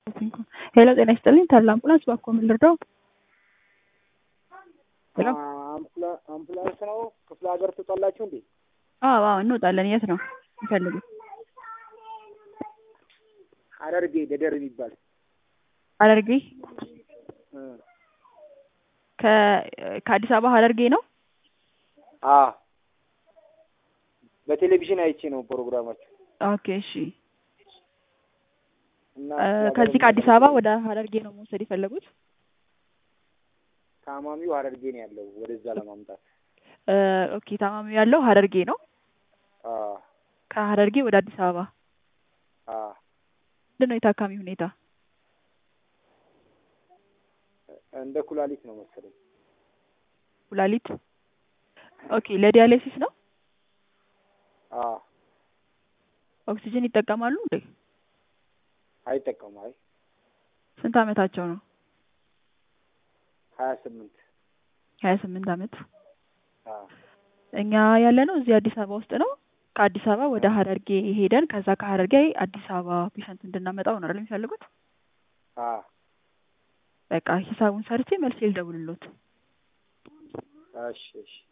ሄሎ ጤና ይስጥልኝ ተድላ አምቡላንስ ባክዎ ምን ልርዳው? ሄሎ አምቡላንስ ነው። ክፍለ ሀገር ትወጣላችሁ እንዴ? አዎ አዎ እንወጣለን። የት ነው የሚፈልጉት? ሐረርጌ ደደር የሚባል ሐረርጌ እ ከ ከአዲስ አበባ ሐረርጌ ነው። አ በቴሌቪዥን አይቼ ነው ፕሮግራማችሁ ኦኬ እሺ። እና እ ከዚህ ከአዲስ አበባ ወደ ሐረርጌ ነው መውሰድ የፈለጉት? ታማሚው ሐረርጌ ነው ያለው ወደዛ ለማምጣት እ ኦኬ ታማሚው ያለው ሐረርጌ ነው። አ ከሐረርጌ ወደ አዲስ አበባ አ ምንድን ነው የታካሚ ሁኔታ? እንደ ኩላሊት ነው መሰለኝ። ኩላሊት ኦኬ ለዲያሊሲስ ነው። አ ኦክሲጅን ይጠቀማሉ እንዴ? አይጠቀሙ። አይ ስንት አመታቸው ነው? ሀያ ስምንት ሀያ ስምንት አመት። አ እኛ ያለ ነው እዚህ አዲስ አበባ ውስጥ ነው። ከአዲስ አበባ ወደ ሐረርጌ ሄደን ከዛ ከሐረርጌ አዲስ አበባ ፔሸንት እንድናመጣው ነው አይደል የሚፈልጉት? አ በቃ ሂሳቡን ሰርቼ መልስ ልደውልሎት። እሺ እሺ